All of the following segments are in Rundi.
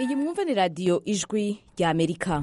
iyi mwumva ni radiyo ijwi rya amerika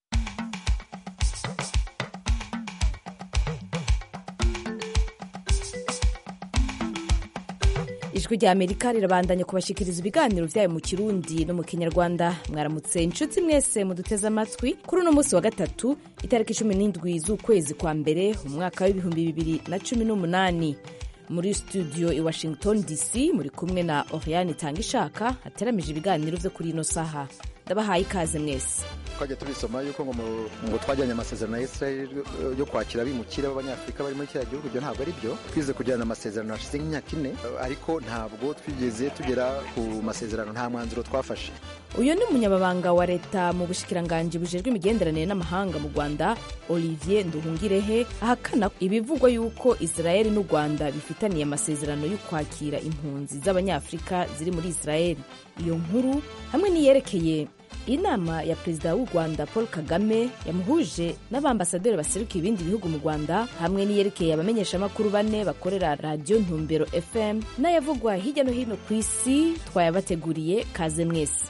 ijwi rya amerika rirabandanya kubashikiriza ibiganiro byayo mu kirundi no mu kinyarwanda mwaramutse inshuti mwese muduteze amatwi kuri uno munsi wa gatatu itariki cumi n'indwi z'ukwezi kwa mbere umwaka w'ibihumbi bibiri na cumi n'umunani muri studio i washington dc muri kumwe na oriane itanga ishaka hateramije ibiganiro byo kuri ino saha ndabahaye ikaze mwese twajya tubisoma yuko ngo ngo twajyanye amasezerano ya israel yo kwakira abimukira b'abanyafurika bari muri kiriya gihugu ibyo ntabwo ari byo twize kugirana amasezerano hashize nk'imyaka ine ariko ntabwo twigeze tugera ku masezerano nta mwanzuro twafashe uyu ni umunyamabanga wa leta mu bushikiranganji bujejwe imigenderanire n'amahanga mu rwanda olivier nduhungirehe ahakana ibivugwa yuko israel n'u rwanda bifitaniye amasezerano yo kwakira impunzi z'abanyafurika ziri muri israel iyo nkuru hamwe n'iyerekeye inama ya perezida w'u rwanda paul kagame yamuhuje n'abambasaderi baserukiye ibindi bihugu mu rwanda hamwe n'iyerekeye abamenyeshamakuru bane bakorera radiyo ntumbero fm n'ayavugwa hirya no hino ku isi twayabateguriye kaze mwese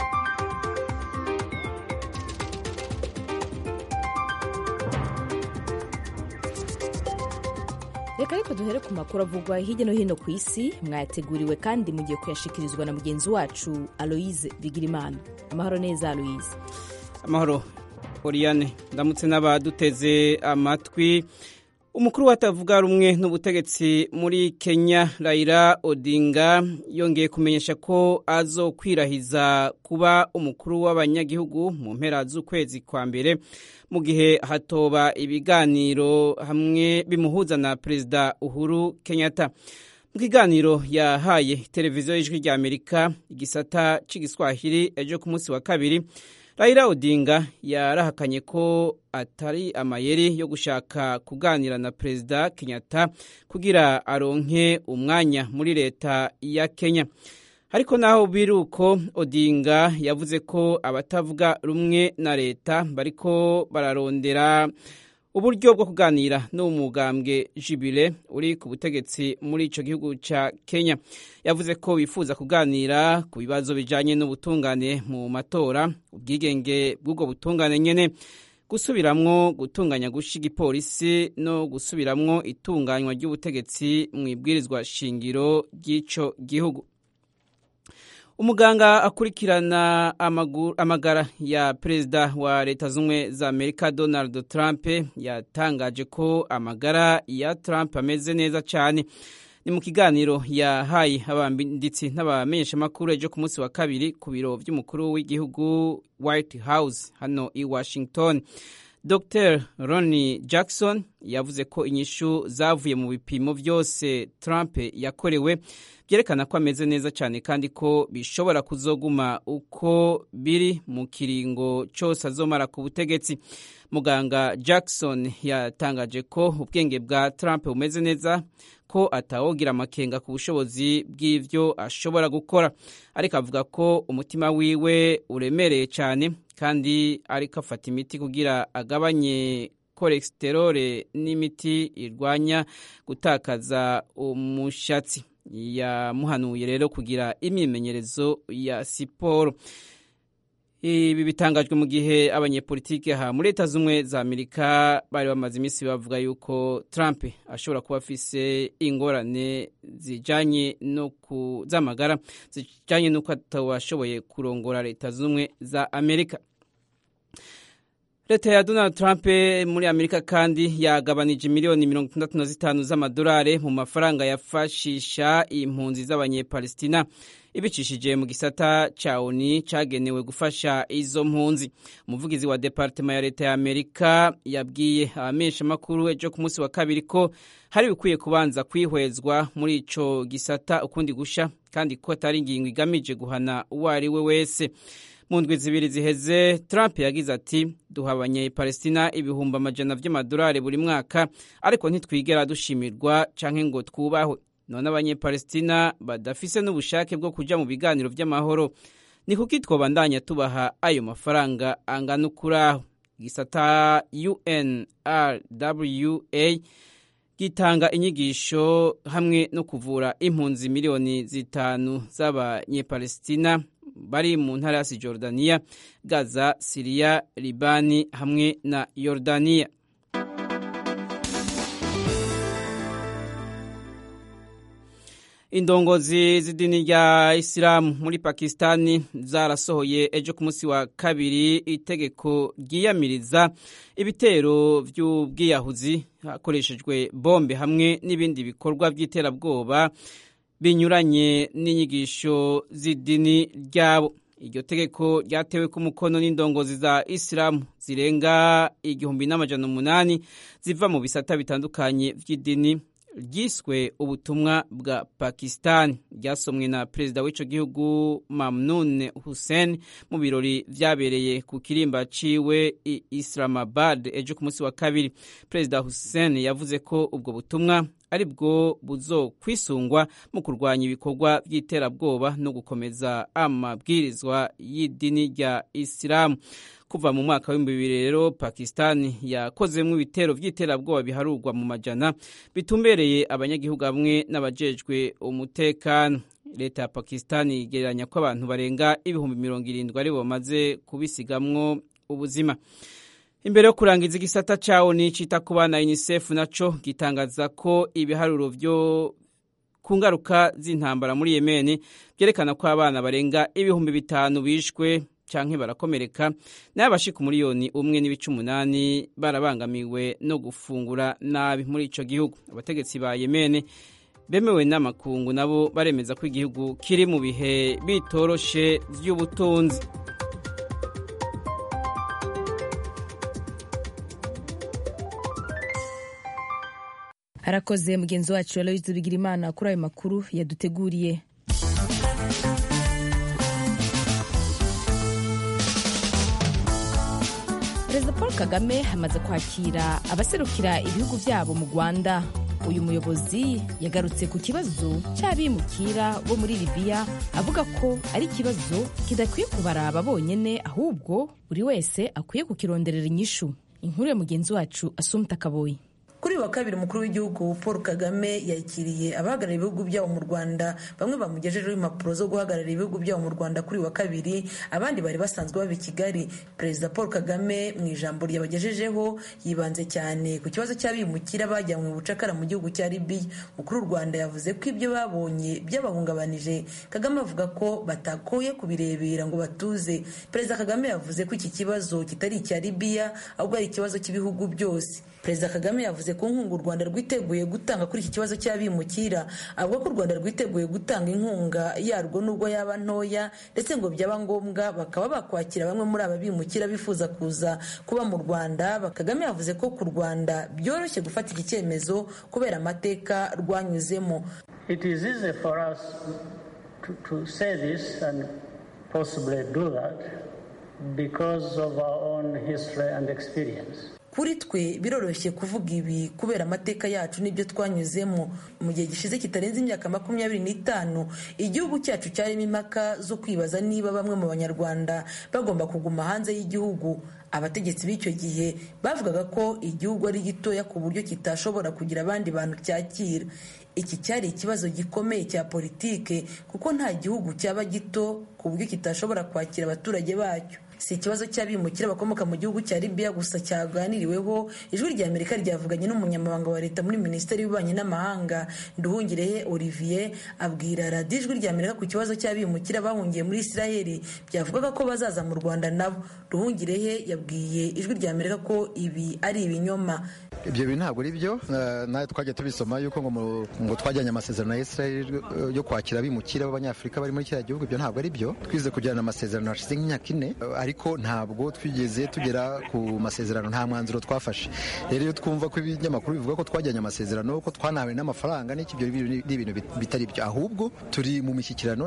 reka ariko duhere ku makuru avugwa hirya no hino ku isi mwayateguriwe kandi mugiye kuyashikirizwa na mugenzi wacu aloise bigirimana amahoro neza aloise amahoro oriane ndamutse n'abaduteze amatwi umukuru watavuga rumwe n'ubutegetsi muri kenya raila odinga yongeye kumenyesha ko azokwirahiza kuba umukuru w'abanyagihugu mu mpera z'ukwezi kwa mbere mu gihe hatoba ibiganiro hamwe bimuhuza na perezida uhuru kenyatta mu kiganiro yahaye televiziyo y'ijwi rya amerika igisata cy'igiswahili ejo ku munsi wa kabiri Raila Odinga yarahakanye ko atari amayeri yo gushaka kuganira na Perezida Kenyatta kugira aronke umwanya muri leta ya Kenya. Ariko naho biruko Odinga yavuze ko abatavuga rumwe na leta bariko bararondera uburyo bwo kuganira n'umugambwe jibile uri ku butegetsi muri ico gihugu ca Kenya yavuze ko bifuza kuganira ku bibazo bijanye n'ubutungane mu matora ubwigenge bw'ubwo butungane nyene gusubiramwo gutunganya gusha igipolisi no gusubiramwo itunganywa ry'ubutegetsi mu ibwirizwa shingiro ry'ico gihugu umuganga akurikirana amagara ya perezida wa leta z'ubumwe za amerika donald trump yatangaje ko amagara ya trump ameze neza cyane ni mu kiganiro yahaye abanditsi n'abamenyeshamakuru ejo ku munsi wa kabiri ku biro by'umukuru w'igihugu white house hano i washington dr ronnie jackson yavuze ko inyishu zavuye mu bipimo byose trump yakorewe byerekana ko ameze neza cyane kandi ko bishobora kuzoguma uko biri mu kiringo cyose azomara ku butegetsi muganga jackson yatangaje ko ubwenge bwa trump bumeze neza ko atawogira amakenga ku bushobozi bw'ibyo ashobora gukora ariko avuga ko umutima wiwe uremereye cyane kandi ariko afata imiti kugira agabanye kolesterole n'imiti irwanya gutakaza umushatsi yamuhanuye rero kugira imyimenyerezo ya siporo ibi bitangajwe mu gihe abanyepolitike aha muri leta z'ubumwe za amerika bari bamaze iminsi bavuga yuko trump ashobora kuba afise ingorane zijanye no z'amagara zijanye n'uko atabashoboye kurongora leta z'ubumwe za amerika leta ya donald trump muri amerika kandi yagabanije miliyoni mirongo itandatu na zitanu z'amadolari mu mafaranga yafashisha impunzi z'abanyepalestina ibicishije mu gisata ca oni cagenewe gufasha izo mpunzi umuvugizi wa departema ya leta ya amerika yabwiye abamenyeshamakuru ejo ku munsi wa kabiri ko hari bikwiye kubanza kwihwezwa muri ico gisata ukundi gusha kandi ko atari ingingo igamije guhana uwo ari we wese mu ndwi zibiri ziheze trump yagize ati duha abanyepalestina ibihumbi amajana vy'amadolari buri mwaka ariko ntitwigera dushimirwa canke ngo twubahwe none abanyepalestina badafise n'ubushake bwo kuja mu biganiro vy'amahoro ni kuki twobandanya tubaha ayo mafaranga angana ukuraho gisata unrwa gitanga inyigisho hamwe no kuvura impunzi miliyoni zitanu z'abanyepalestina bari mu ntara ya Cisjordania Gaza Siriya Libani hamwe na Yordania indongozi z'idini rya isilamu muri pakisitani zarasohoye ejo ku munsi wa kabiri itegeko ryiyamiriza ibitero by'ubwiyahuzi hakoreshejwe bombe hamwe n'ibindi bikorwa by'iterabwoba binyuranye n'inyigisho z'idini ryabo iryo tegeko ryatewe ku mukono n'indongozi za isilamu zirenga igihumbi n'amajana umunani ziva mu bisata bitandukanye by'idini ryiswe ubutumwa bwa pakistan ryasomwe na perezida w'ico gihugu mamnun hussein mu birori vyabereye ku kirimba ciwe i islamabad ejo ku munsi wa kabiri perezida hussein yavuze ko ubwo butumwa ari bwo buzokwisungwa mu kurwanya ibikorwa by'iterabwoba no gukomeza amabwirizwa y'idini rya isilamu kuva mu mwaka w'ibihumbi bibiri rero pakisitani yakozemo ibitero by'iterabwoba biharurwa mu majana bitumbereye abanyagihugu hamwe n'abajejwe umutekano leta ya pakisitani igereranya ko abantu barenga ibihumbi mirongo irindwi ari bamaze kubisigamwo ubuzima imbere yo kurangiza igisata cawo ni cita ku bana unicef naco gitangaza ko ibiharuro vyo ku ngaruka z'intambara muri yemeni byerekana ko abana barenga ibihumbi bitanu bishwe canke barakomereka nayo abashika umuriyoni umwe n'ibice umunani barabangamiwe no gufungura nabi muri ico gihugu abategetsi ba yemene bemewe n'amakungu nabo baremeza ko igihugu kiri mu bihe bitoroshe vy'ubutunzi harakoze mugenzi wacu aloyizi bigirimana kuri ayo makuru yaduteguriye perezida paul kagame amaze kwakira abaserukira ibihugu byabo mu rwanda uyu muyobozi yagarutse ku kibazo cy'abimukira bo muri libiya avuga ko ari ikibazo kidakwiye kubaraba bonyine ahubwo buri wese akwiye kukironderera inyishu inkuru ya mugenzi wacu asumta kaboyi kuri wa kabiri umukuru w'igihugu paul kagame yakiriye abahagarariye ibihugu byabo mu rwanda bamwe bamugejejeho impapuro zo guhagararira ibihugu byabo mu rwanda kuri wa kabiri abandi bari basanzwe baba i kigali perezida paul kagame mu ijambo ryabagejejeho yibanze cyane ku kibazo cy'abimukira bajyanywe mu bucakara mu gihugu cya libiya umukuru w'u rwanda yavuze ko ibyo babonye byabahungabanije kagame avuga ko batakoye kubirebera ngo batuze perezida kagame yavuze ko iki kibazo kitari icya libiya ahubwo ari ikibazo cy'ibihugu byose perezida kagame yavuze ko inkunga u rwanda rwiteguye gutanga kuri iki kibazo cy'abimukira avuga ko u rwanda rwiteguye gutanga inkunga yarwo nubwo yaba ntoya ndetse ngo byaba ngombwa bakaba bakwakira bamwe muri aba bimukira bifuza kuza kuba mu rwanda kagame yavuze ko ku rwanda byoroshye gufata iki cyemezo kubera amateka rwanyuzemo It is easy for us to, to say this and possibly do that because of our own history and experience. kuri twe biroroshye kuvuga ibi kubera amateka yacu n'ibyo twanyuzemo mu gihe gishize kitarenze imyaka makumyabiri n'itanu igihugu cyacu cyarimo impaka zo kwibaza niba bamwe mu banyarwanda bagomba kuguma hanze y'igihugu abategetsi b'icyo gihe bavugaga ko igihugu ari gitoya ku buryo kitashobora kugira abandi bantu cyakira iki cyari ikibazo gikomeye cya politike kuko nta gihugu cyaba gito ku buryo kitashobora kwakira abaturage bacyo si ikibazo cy'abimukira bakomoka mu gihugu cya libiya gusa cyaganiriweho ijwi rya amerika ryavuganye n'umunyamabanga wa leta muri minisiteri y'ububanyi n'amahanga nduhungirehe olivier abwira radiyo ijwi rya amerika ku kibazo cy'abimukira bahungiye muri israheli byavugaga ko bazaza mu rwanda nabo nduhungirehe yabwiye ijwi rya amerika ko ibi ari ibinyoma ibyo bintu ntabwo ari byo nawe twajya tubisoma yuko ngo twajyanye amasezerano ya israel yo kwakira abimukira b'abanyafurika bari muri kiriya gihugu ibyo ntabwo ari byo twize kugirana amasezerano hashize nk'imyaka ine ariko ntabwo twigeze tugera ku masezerano nta mwanzuro twafashe rero iyo twumva ko ibinyamakuru bivuga ko twajyanye amasezerano ko twanawe n'amafaranga n'iki ibyo ni ibintu bitari byo ahubwo turi mu mishyikirano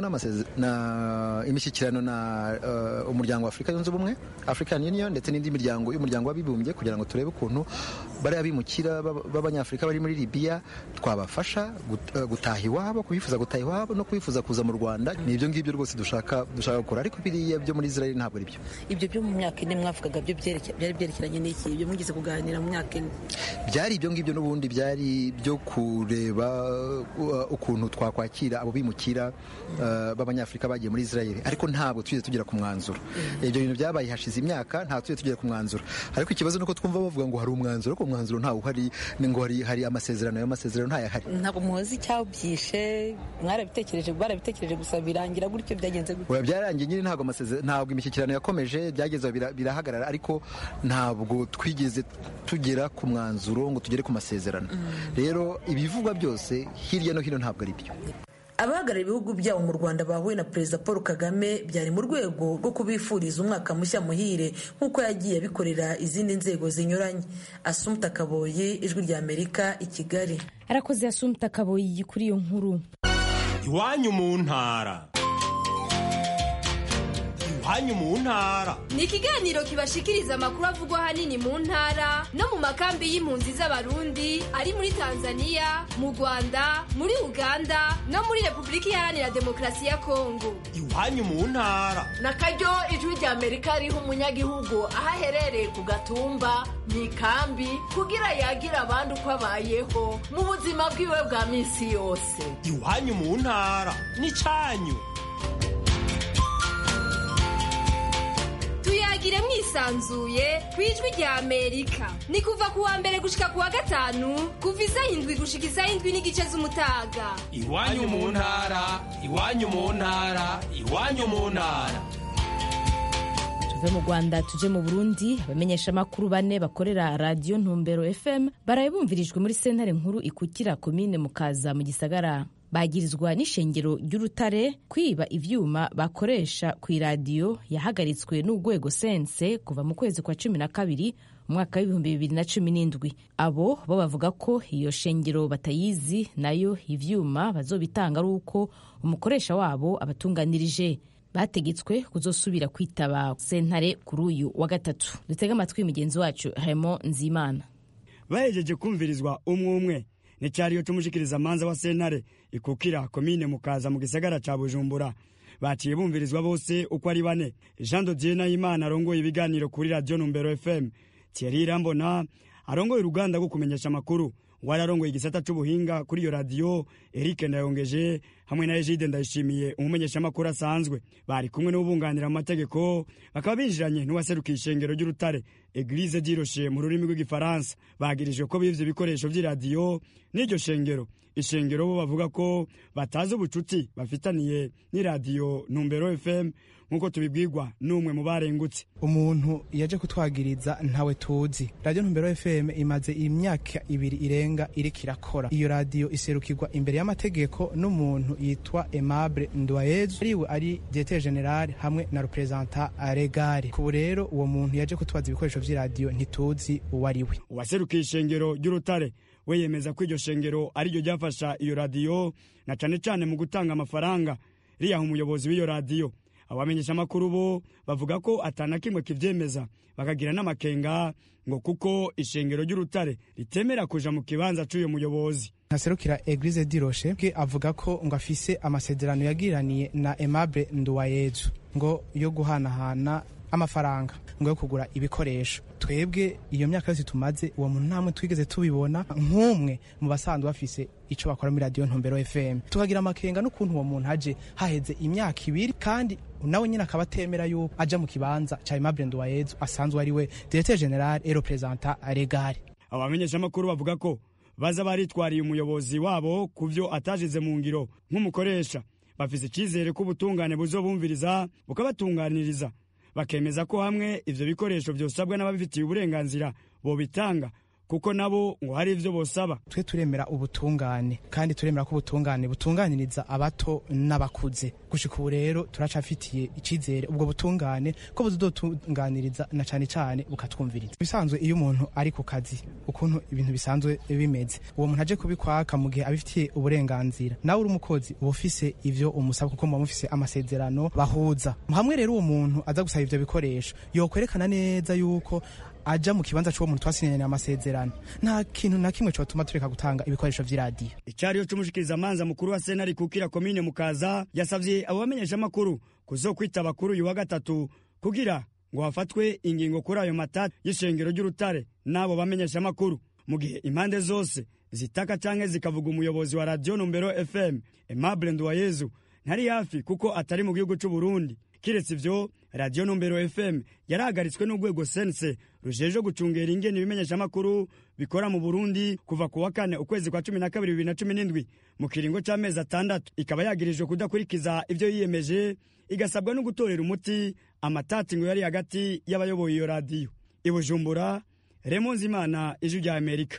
imishyikirano na umuryango wa afurika yunze ubumwe african union ndetse n'indi miryango y'umuryango w'abibumbye kugira ngo turebe ukuntu bariya bimukira b'abanyafurika bari muri libiya twabafasha gutaha iwabo kubifuza gutaha iwabo no kubifuza kuza mu rwanda ni ibyo ngibyo rwose dushaka dushaka gukora ariko biriya byo muri israel ntabwo ari byo ibyo byo mu myaka ine mwavugaga byo byari byerekeranye n'iki ibyo mugeze kuganira mu myaka ine byari ibyo ngibyo n'ubundi byari byo kureba ukuntu twakwakira abo bimukira b'abanyafurika bagiye muri israel ariko ntabwo tugeze tugera ku mwanzuro ibyo bintu byabaye hashize imyaka ntabwo tugeze tugera ku mwanzuro ariko ikibazo ni uko twumva bavuga ngo hari umwanzuro ariko umwanzuro ntawe uhari ngo hari amasezerano ayo masezerano ntayahari ntabwo muzi icyabyishe mwarabitekereje barabitekereje gusa birangira gutyo byagenze gutyo byarangiye nyine ntabwo amasezerano ntabwo imishyikirano yakomeje byageze birahagarara ariko ntabwo twigeze tugera ku mwanzuro ngo tugere ku masezerano rero ibivugwa byose hirya no hino ntabwo ari byo abahagarariye ibihugu byabo mu rwanda bahuye na perezida paul kagame byari mu rwego rwo kubifuriza umwaka mushya muhire nk'uko yagiye abikorera izindi nzego zinyuranye asumta kaboyi ijwi rya amerika i kigali arakoze asumta kaboyi kuri iyo nkuru iwanyu mu ntara iwanyu mu ntara ni ikiganiro kibashikiriza amakuru avugwa ahanini mu ntara no mu makambi y'impunzi z'abarundi ari muri tanzania mu rwanda muri uganda no muri repubulika iharanira demokarasi ya kongo iwanyu mu ntara na karyo ijwi rya amerika riha umunyagihugu aho aherereye ku gatumba mu ikambi kugira yagira abandi uko abayeho mu buzima bwiwe bwa minsi yose iwanyu mu ntara ni cyanyu tuyagire mwisanzuye ku ijwi rya amerika ni kuva ku wa mbere gushika ku wa gatanu kuva isaha indwi gushika isaha indwi n'igice z'umutaga iwanyu mu ntara iwanyu mu ntara iwanyu mu ntara tuve mu rwanda tuje mu burundi abamenyeshamakuru bane bakorera radiyo ntumbero fm baraye bumvirijwe muri sentare nkuru ikukira komine mukaza mu gisagara bagirizwa n'ishengero ry'urutare kwiba ivyuma bakoresha ku iradiyo yahagaritswe n'urwego sense kuva mu kwezi kwa cumi na kabiri umwaka w'ibihumbi bibiri na cumi n'indwi abo bo bavuga ko iyo shengero batayizi nayo ivyuma bazobitanga ari uko umukoresha wabo abatunganirije bategetswe kuzosubira kwitaba sentare kuri uyu wa gatatu dutege amatwi mugenzi wacu hemo nzimana bahejeje kumvirizwa umwe umwe n'icyariyo cy'umushikiriza manza wa sentare ikukira komine mukaza mu gisagara ca bujumbura baciye bumvirizwa bose uko ari bane jean dodier nahimana arongoye ibiganiro kuri radiyo numbero fm thierry irambona arongoye uruganda rwo kumenyesha amakuru wari arongoye igisata c'ubuhinga kuri iyo radiyo eric ndayongeje hamwe na egide ndayishimiye umumenyeshamakuru asanzwe bari kumwe n'ubunganira mu mategeko bakaba binjiranye n'uwaserukiye ishengero ry'urutare eglise diroshe mu rurimi rw'igifaransa bagirijwe ko bivye ibikoresho vy'iradiyo n'iryo shengero ishengero bo bavuga ko batazi ubucuti bafitaniye n'iradiyo numbero fm nk'uko tubibwirwa n'umwe mu barengutse umuntu yaje kutwagiriza ntawe tuzi radiyo ntumbero fm imaze imyaka ibiri irenga iriko irakora iyo radiyo iserukirwa imbere y'amategeko n'umuntu yitwa aimable ndwayezu ariwe ari diete general hamwe na representa regare kubu rero uwo muntu yaje kutwaza ibikoresho vy'iradiyo ntituzi uwo ari we uwaserukiye ishengero ry'urutare we yemeza ko iryo shengero ariryo ryafasha iyo radiyo na cane cane mu gutanga amafaranga riyaha umuyobozi w'iyo radiyo abamenyeshamakuru bo bavuga ko atana kimwe kivyemeza bakagira n'amakenga ngo kuko ishengero ry'urutare ritemera kuja mu kibanza c'uyo muyobozi ntaserukira eglise diroshe bwe avuga ko ngo afise amasezerano yagiraniye na aimable nduwayezu ngo yo guhanahana amafaranga ngo yo kugura ibikoresho twebwe iyo myaka yose tumaze uwo muntu ntamwe twigeze tubibona nk'umwe mu basanzwe bafise ico bakora muri radiyo ntumbero fm tukagira amakenga n'ukuntu uwo muntu aje haheze imyaka ibiri kandi nawe nyine akaba atemera yuko aja mu kibanza ca aimable nduwayezu asanzwe ari we directeur general et representa regare abamenyeshamakuru bavuga ko baza baritwariye umuyobozi wabo ku vyo atajize mu ngiro nk'umukoresha bafise icizere ko ubutungane buzobumviriza bukabatunganiriza bakemeza ko hamwe ivyo bikoresho vyosabwa n'ababifitiye uburenganzira bobitanga kuko nabo ngo hari ivyo bosaba twe turemera ubutungane kandi turemera ko ubutungane butunganiriza abato n'abakuze gushika ubu rero turacafitiye icizere ubwo butungane ko buzotunganiriza na cane cane bukatwumviriza bisanzwe iyo umuntu ari ku kazi ukuntu ibintu bisanzwe bimeze uwo muntu aje kubikwaka mu gihe abifitiye uburenganzira nawe uri umukozi uba ufise ivyo umusaba kuko muba mufise amasezerano bahuza hamwe rero uwo muntu aza gusaba ivyo bikoresho yokwerekana neza yuko aja mu kibanza c'uwo muntu twasinyanye amasezerano nta kintu na kimwe cotuma tureka gutanga ibikoresho vy'iradiyo icariyo c'umushikirizamanza mukuru wa sentare kukira komine mukaza yasavye abo bamenyeshamakuru kuzokwitaba kuri uyu wa gatatu kugira ngo hafatwe ingingo kuri ayo matati y'ishengero ry'urutare n'abo bamenyeshamakuru mu gihe impande zose zitaka canke zikavuga umuyobozi wa radiyo numbero fm aimable nduwayezu ntari hafi kuko atari mu gihugu c'u burundi kiretse ivyo radiyo numbero fm yarahagaritswe n'urwego sense rujejwe gucungera ingene ibimenyeshamakuru bikora mu burundi kuva ku wa kane ukwezi kwa cumi na kabiri bibiri na cumi n'indwi mu kiringo c'amezi atandatu ikaba yagirijwe kudakurikiza ivyo yiyemeje igasabwa no gutorera umuti amatati ngo yari hagati y'abayoboye iyo radiyo i bujumbura remo nzimana ijwi rya amerika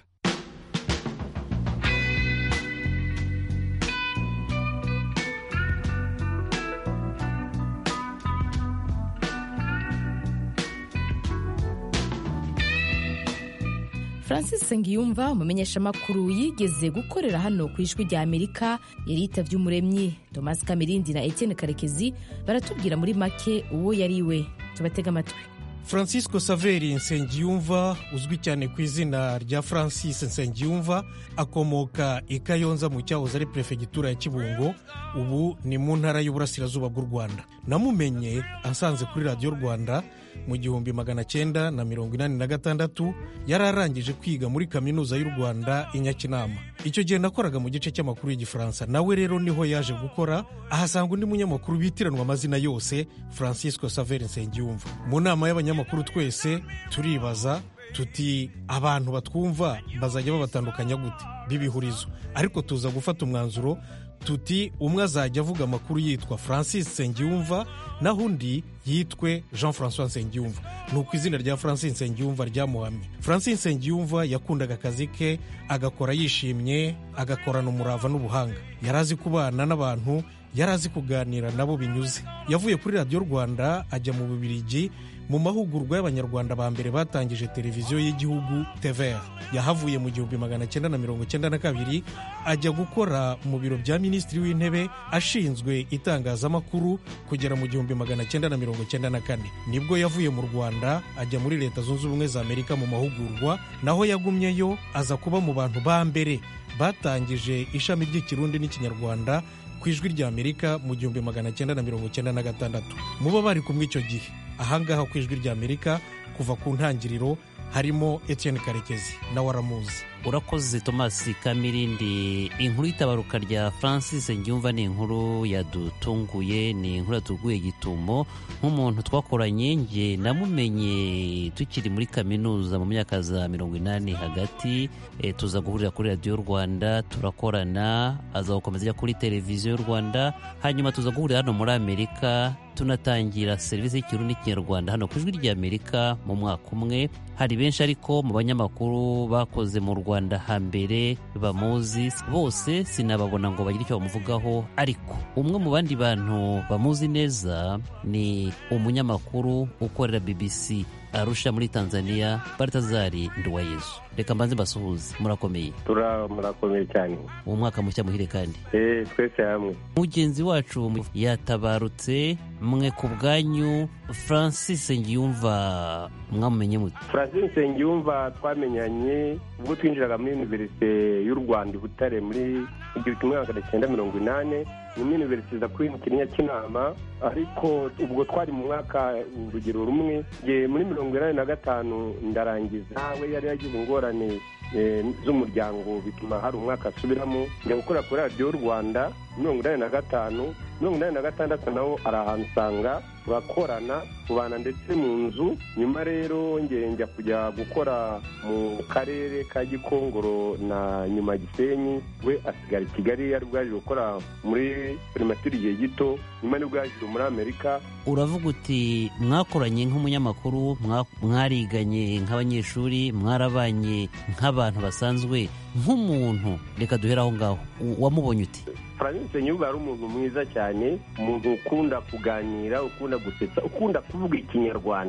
francis sengiyumva umumenyeshamakuru yigeze gukorera hano ku ijwi rya amerika yari yitavye umuremyi thomas kamirindi na etienne karekezi baratubwira muri make uwo yari we tubatega amatwi francisco saveri nsengiyumva uzwi cyane ku izina rya francis nsengiyumva akomoka i kayonza mu cyahoze ari perefegitura ya kibungo ubu ni mu ntara y'uburasirazuba bw'u rwanda namumenye asanze kuri radiyo rwanda mu gihumbi magana cyenda na mirongo inani na gatandatu yari arangije kwiga muri kaminuza y'u rwanda i nyakinama icyo gihe nakoraga mu gice cy'amakuru y'igifaransa nawe rero niho yaje gukora ahasanga undi munyamakuru bitiranwa amazina yose francisco saveri nsengiyumva mu nama y'abanyamakuru twese turibaza tuti abantu batwumva bazajya babatandukanya gute b'ibihurizo ariko tuza gufata umwanzuro tuti umwe azajya avuga amakuru yitwa francis nsengiyumva naho undi yitwe jean francois nsengiyumva ni uko izina rya francis nsengiyumva ryamuhamye francis nsengiyumva yakundaga akazi ke agakora yishimye agakorana umurava n'ubuhanga yari azi kubana n'abantu yari azi kuganira nabo binyuze yavuye kuri radiyo rwanda ajya mu bubirigi mu mahugurwa y'abanyarwanda ba mbere batangije televiziyo y'igihugu tvr yahavuye mu gihumbi magana cyenda na mirongo cyenda na kabiri ajya gukora mu biro bya minisitiri w'intebe ashinzwe itangazamakuru kugera mu gihumbi magana cyenda na mirongo cyenda na kane nibwo yavuye mu rwanda ajya muri leta zunze ubumwe za amerika mu mahugurwa naho yagumyeyo aza kuba mu bantu ba mbere batangije ishami ry'ikirundi n'ikinyarwanda ku ijwi rya amerika mu gihumbi magana cyenda na mirongo cyenda na gatandatu muba bari kumwe icyo gihe ahangaha ku ijwi rya amerika kuva ku ntangiriro harimo etienne karekezi nawe aramuzi urakoze thomas kamirindi inkuru y'itabaruka rya francis ngyumva ni inkuru yadutunguye ni inkuru yatuguye gitumo nk'umuntu twakoranye nge namumenye tukiri muri kaminuza mu myaka za mirongo inani hagati e, tuza guhurira kuri radiyo rwanda turakorana aza gukomeza ajya kuri televiziyo y'u rwanda hanyuma tuza guhurira hano muri amerika tunatangira serivisi y'ikirundi n'ikinyarwanda hano ku ijwi ry'amerika mu mwaka umwe hari benshi ariko mu banyamakuru bakoze mu rwanda hambere bamuzi bose sinababona ngo bagire icyo bamuvugaho ariko umwe mu bandi bantu bamuzi neza ni umunyamakuru ukorera bbc arusha muri tanzania baritazari nduwayezu reka mbanze mbasuhuze murakomeye murakomeye cyane uwo mwaka mushya muhire kandi eh twese hamwe mugenzi wacu yatabarutse mwe ku bwanyu francis ngiyumva mwamumenye mute francis nsengiyumva twamenyanye ubwo twinjiraga muri univerisite y'u rwanda i butare muri igihumbi kimwe magana cyenda mirongo inani ni muri univerisite za kwimukira nyakinama ariko ubwo twari mu mwaka urugero rumwe muri mirongo inani na gatanu ndarangiza we yari yagize ingorane z'umuryango bituma hari umwaka asubiramo njya gukora kuri radiyo rwanda mirongo inani na gatanu mirongo inani na gatandatu nawo ari ahantu usanga turakorana tubana ndetse mu nzu nyuma rero njya kujya gukora mu karere ka gikongoro na nyuma gisenyi we asigara i kigali yari bwaje gukora muri primatire igihe gito nyuma nibwo yaje muri amerika uravuga uti mwakoranye nk'umunyamakuru mwariganye nk'abanyeshuri mwarabanye nk'abantu basanzwe nk'umuntu reka duhere aho ngaho wamubonye uti francis nyuba ari umuntu mwiza cyane umuntu ukunda kuganira ukunda gusetsa ukunda kuvuga ikinyarwanda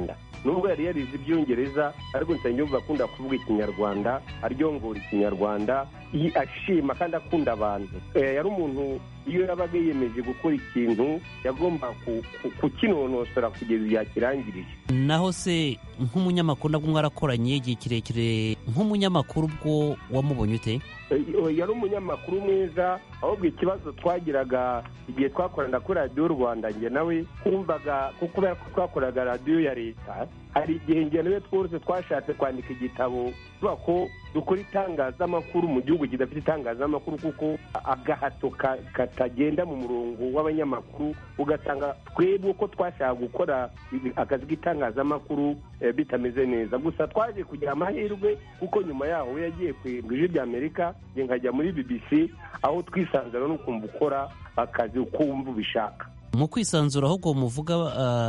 nubwo yari yarize ibyongereza ariko nsengiyumva akunda kuvuga ikinyarwanda aryongora ikinyarwanda ashima kandi akunda abantu yari umuntu iyo yabaga yiyemeje gukora ikintu yagomba kukinonosora kugeza igihe akirangirije naho se nk'umunyamakuru nabwo mwarakoranye igihe kirekire nk'umunyamakuru ubwo wamubonye ute yari umunyamakuru mwiza ahubwo ikibazo twagiraga igihe twakorana kuri radiyo rwanda njye nawe twumvaga kubera ko twakoraga radiyo ya leta hari igihe njye nawe twose twashatse kwandika igitabo tuvuga ko dukora itangazamakuru mu gihugu kidafite itangazamakuru kuko agahato katagenda mu murongo w'abanyamakuru ugasanga twebwe uko twashaka gukora akazi k'itangazamakuru bitameze neza gusa twaje kugira amahirwe kuko nyuma yaho we yagiye ku ijwi rya amerika nkajya muri bbc aho twisanzura no kumva ukora akazi uko wumva ubishaka mu kwisanzura ahubwo muvuga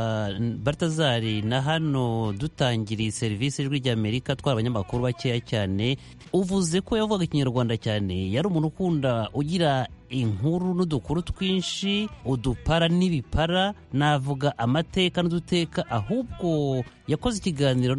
baritazari na hano dutangiriye serivisi ijwi rya amerika twara abanyamakuru bakeya cyane uvuze ko yavugaga ikinyarwanda cyane yari umuntu ukunda ugira inkuru n'udukuru twinshi udupara n'ibipara navuga amateka n'uduteka ahubwo yakoze ikiganiro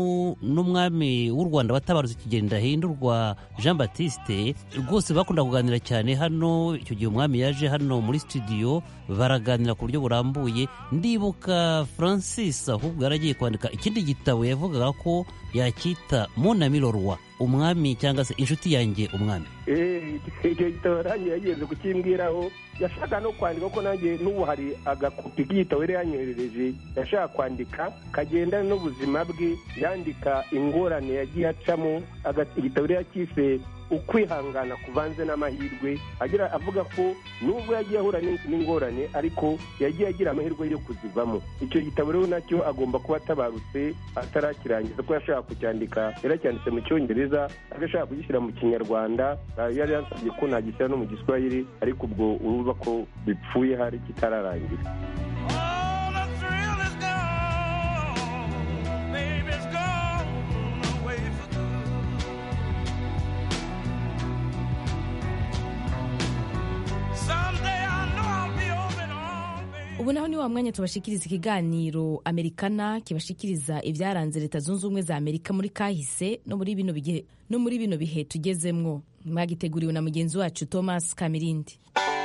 n'umwami w'u rwanda watabarutse ikigenda hindurwa jean batiste rwose bakunda kuganira cyane hano icyo gihe umwami yaje hano muri studio baraganira ku buryo burambuye ndibuka francis ahubwo yaragiye kwandika ikindi gitabo yavugaga ko yacyita munamirorwa umwami cyangwa se inshuti yanjye umwami icyo gitabo nanjye yagenze kukimbwiraho yashaka no kwandika ko nanjye n'ubu hari agakopi k'igitabo yari yanyoherereje yashaka kwandika kagendana n'ubuzima bwe yandika ingorane yagiye acamo igitabo yari yakise ukwihangana kuvanze n'amahirwe agira avuga ko nubwo yagiye ahura n'ingorane ariko yagiye agira amahirwe yo kuzivamo icyo gitabo rero nacyo agomba kuba atabarutse atarakirangiza ko yashaka kucyandika yaracyanditse mu cyongereza agashaka kugishyira mu kinyarwanda yari yansabye ko nagishyira no mu giswahili ariko ubwo urumva ko bipfuye hari kitararangira ubu naho ni wa mwanya tubashikiriza ikiganiro amerikana kibashikiriza ibyaranze leta zunze ubumwe za amerika muri kahise no muri bino bihe no muri bino bihe tugezemwo mwagiteguriwe na mugenzi wacu thomas kamirindi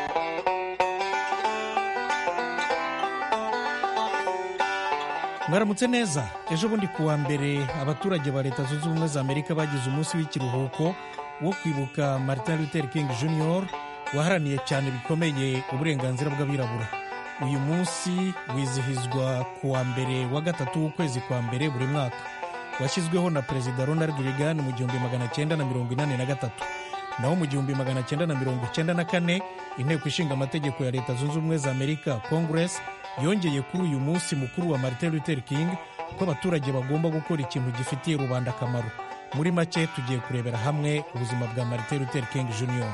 mwaramutse neza ejo bundi kuwa mbere abaturage ba leta zunze ubumwe za amerika bagize umunsi w'ikiruhuko wo kwibuka martin luther king jr waharaniye cyane bikomeye uburenganzira bw'abirabura uyu munsi wizihizwa ku wa mbere wa gatatu w'ukwezi kwa mbere buri mwaka washyizweho na perezida ronald reagan mu gihumbi magana cyenda na mirongo inani na gatatu naho mu gihumbi magana cyenda na mirongo icyenda na kane inteko ishinga amategeko ya leta zunze ubumwe za amerika congress yongeye kuri uyu munsi mukuru wa martin luther king ko abaturage bagomba gukora ikintu gifitiye rubanda akamaro muri make tugiye kurebera hamwe ubuzima bwa martin luther king jr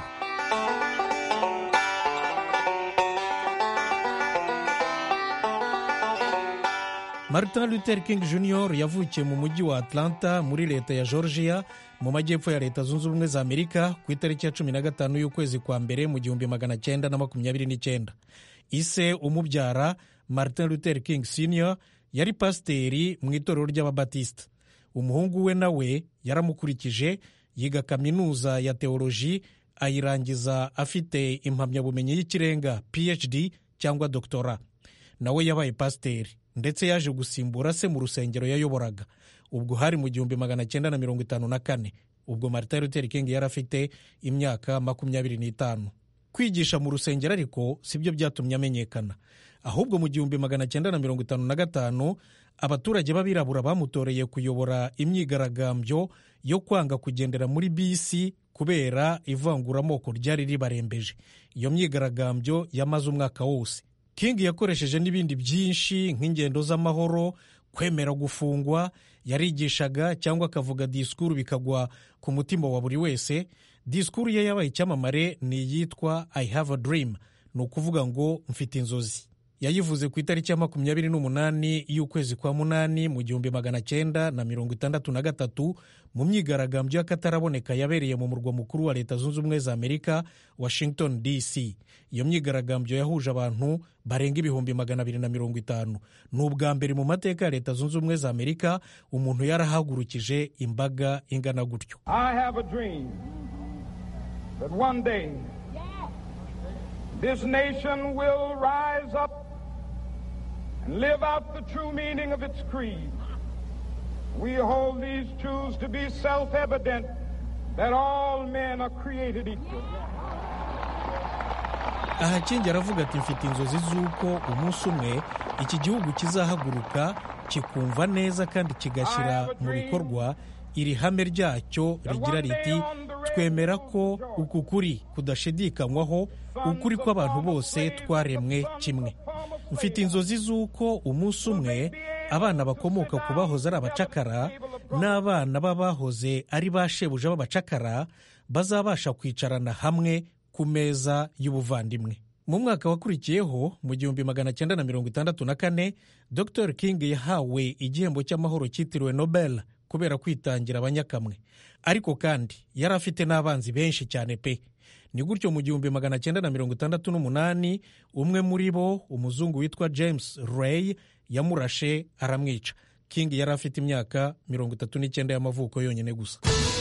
martin luther king jr yavukiye mu mujyi wa atlanta muri leta ya georgia mu majyepfo ya leta zunze ubumwe za amerika ku itariki ya cumi na gatanu y'ukwezi kwa mbere mu gihumbi magana cyenda na makumyabiri n'icyenda ise umubyara martin luther king senior yari pasiteri mu itorero ry'ababatisita umuhungu we nawe yaramukurikije yiga kaminuza ya teoloji ayirangiza afite impamyabumenyi y'ikirenga phd cyangwa doktora nawe yabaye pasiteri ndetse yaje gusimbura se mu rusengero yayoboraga ubwo hari mu gihumbi magana cyenda na mirongo itanu na kane ubwo martin luther king yari afite imyaka makumyabiri n'itanu kwigisha mu rusengero ariko si byo byatumye amenyekana ahubwo mu gihumbi magana cyenda na mirongo itanu na gatanu abaturage b'abirabura bamutoreye kuyobora imyigaragambyo yo kwanga kugendera muri bisi kubera ivanguramoko ryari ribarembeje iyo myigaragambyo yamaze umwaka wose king yakoresheje n'ibindi byinshi nk'ingendo z'amahoro kwemera gufungwa yarigishaga cyangwa akavuga disikuru bikagwa ku mutima wa buri wese disikuru ye yabaye icyamamare ni iyitwa i have a dream ni ukuvuga ngo mfite inzozi yayivuze ku itariki ya makumyabiri n'umunani y'ukwezi kwa munani mu gihumbi magana cyenda na mirongo itandatu na gatatu mu myigaragambyo y'akataraboneka yabereye mu murwa mukuru wa leta zunze ubumwe za amerika washington dc iyo myigaragambyo yahuje abantu barenga ibihumbi magana abiri na mirongo itanu ni ubwa mbere mu mateka ya leta zunze ubumwe za amerika umuntu yarahagurukije imbaga ingana gutyo I have a dream that one day this nation will rise up and live out the true meaning of its creed. We hold these truths to be self evident that all men are created equal. aha kingi aravuga ati mfite inzozi z'uko umunsi umwe iki gihugu kizahaguruka kikumva neza kandi kigashyira mu bikorwa iri hame ryacyo rigira riti twemera ko uku kuri kudashidikanywaho ukuri kw'abantu bose twaremwe kimwe mfite inzozi z'uko umunsi umwe abana bakomoka ku bahoze ari abacakara n'abana b'abahoze ari ba shebuja b'abacakara bazabasha kwicarana hamwe ku meza y'ubuvandimwe mu mwaka wakurikiyeho mu gihumbi magana cyenda na mirongo itandatu na kane dr king yahawe igihembo cy'amahoro cyitiriwe nobel kubera kwitangira abanyakamwe ariko kandi yari afite n'abanzi benshi cyane pe ni gutyo mu gihumbi magana cyenda na mirongo itandatu n'umunani umwe muri bo umuzungu witwa james ray yamurashe aramwica king yari afite imyaka mirongo itatu n'icyenda y'amavuko yonyine gusa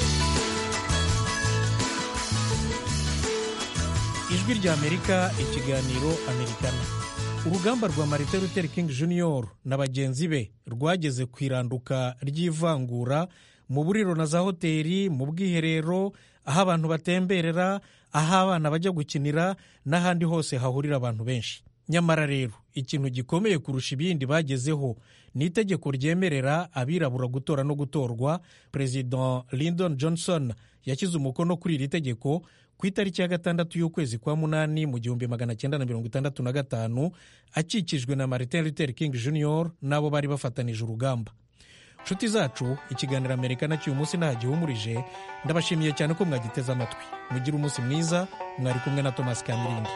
ijwi rya amerika ikiganiro amerikana urugamba rwa martin luther king jr na bagenzi be rwageze ku iranduka ry'ivangura mu buriro na za hoteli mu bwiherero aho abantu batemberera aho abana bajya gukinira n'ahandi hose hahurira abantu benshi nyamara rero ikintu gikomeye kurusha ibindi bagezeho ni itegeko ryemerera abirabura gutora no gutorwa perezida lyndon johnson yashyize umukono kuri iri tegeko ku itariki ya gatandatu y'ukwezi kwa munani mu gihumbi magana cyenda na mirongo itandatu na gatanu akikijwe na martin luther king jr n'abo bari bafatanije urugamba nshuti zacu ikiganiro amerika nacyo uyu munsi nta gihumurije ndabashimiye cyane ko mwagiteze amatwi mugire umunsi mwiza mwari kumwe na thomas kamirindi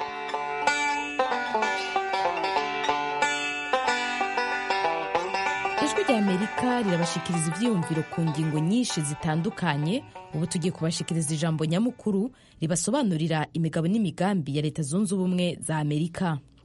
ijwi rya amerika rirabashikiriza ibyiyumviro ku ngingo nyinshi zitandukanye ubu tugiye kubashikiriza ijambo nyamukuru ribasobanurira imigabo n'imigambi ya leta zunze ubumwe za amerika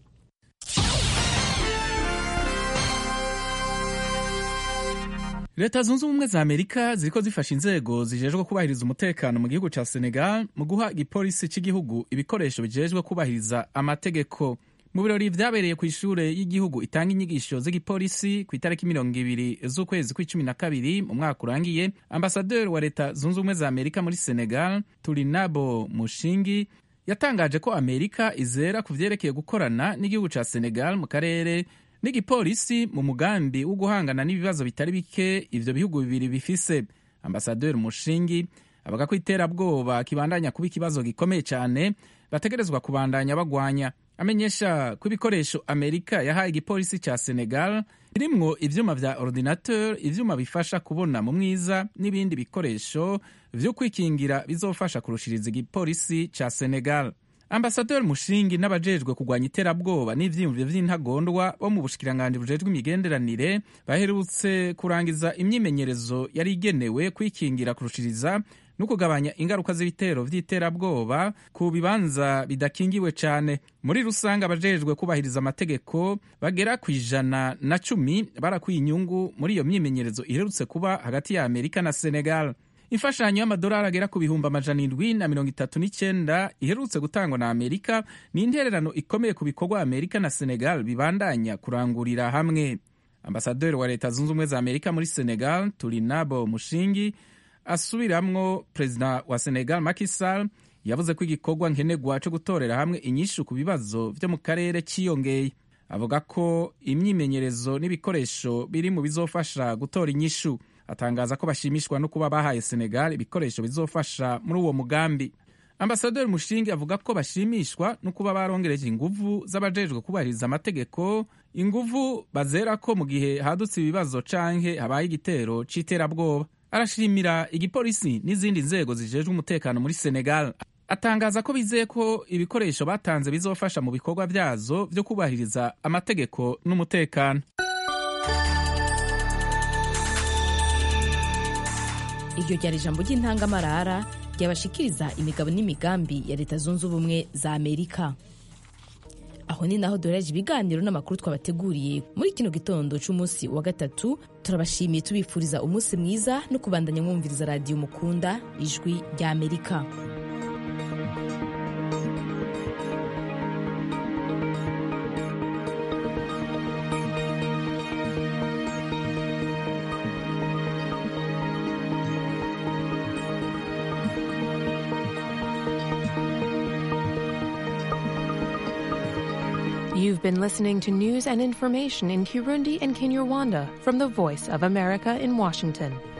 leta zunze ubumwe za amerika ziriko zifasha inzego zijejwe kubahiriza umutekano mu gihugu ca senegal mu guha igipolisi cy'igihugu ibikoresho bijejwe kubahiriza amategeko mu birori vyabereye ku ishure y'igihugu itanga inyigisho z'igipolisi ku itariki mirongo ibiri z'ukwezi kw'icumi na kabiri mu mwaka urangiye ambasaderi wa leta zunze ubumwe za amerika muri senegal turinabo mushingi yatangaje ko amerika izera ku vyerekeye gukorana n'igihugu ca senegal mu karere n'igipolisi mu mugambi wo guhangana n'ibibazo bitari bike ivyo bihugu bibiri bifise ambasaderi mushingi avuga ko iterabwoba kibandanya kuba ikibazo gikomeye cyane bategerezwa kubandanya bagwanya amenyesha ko ibikoresho amerika yahaye igipolisi cya senegal birimwo ivyuma vya ordinateur ivyuma bifasha kubona mu mwiza n'ibindi bikoresho vyo kwikingira bizofasha kurushiriza igipolisi ca senegal ambasaderi mushingi n'abajejwe kurwanya iterabwoba n'ivyiyumviro vy'intagondwa bo mu bushikiranganji bujejwe imigenderanire baherutse kurangiza imyimenyerezo yari igenewe kwikingira kurushiriza no kugabanya ingaruka z'ibitero vy'iterabwoba ku bibanza bidakingiwe cane muri rusange abajejwe kubahiriza amategeko bagera ku ijana na cumi barakuye inyungu muri iyo myimenyerezo iherutse kuba hagati ya amerika na senegal imfashanyo y'amadolari agera ku bihumbi amajana indwi na mirongo itatu n'icyenda iherutse gutangwa na amerika ni intererano ikomeye ku bikorwa amerika na senegal bibandanya kurangurira hamwe ambasaderi wa leta zunze ubumwe za amerika muri senegal turinabo mushingi asubiramwo perezida wa senegal Macky Sall yavuze ko igikorwa nkenerwa cyo gutorera hamwe inyishu ku bibazo vyo mu karere cyiyongeye avuga ko imyimenyerezo n'ibikoresho biri mu bizofasha gutora inyishu atangaza ko bashimishwa no kuba bahaye senegal ibikoresho bizofasha muri uwo mugambi ambasaderi mushingi avuga ko bashimishwa no kuba barongereje inguvu z'abajejwe kubahiriza amategeko inguvu bazera ko mu gihe hadutse ibibazo canke habaye igitero c'iterabwoba arashimira igipolisi n'izindi nzego zijejwe umutekano muri senegal atangaza ko bizeye ko ibikoresho batanze bizofasha mu bikorwa byazo byo kubahiriza amategeko n'umutekano iryo ryari ijambo ry'intangamarara ryabashikiriza imigabo n'imigambi ya leta zunze ubumwe za amerika aho ni naho duhereje ibiganiro n'amakuru twabateguriye muri kino gitondo cy'umunsi wa gatatu turabashimiye tubifuriza umunsi mwiza no kubandanya mwumviriza radiyo mukunda ijwi rya amerika You've been listening to news and information in Kirundi and Kinyarwanda from the Voice of America in Washington.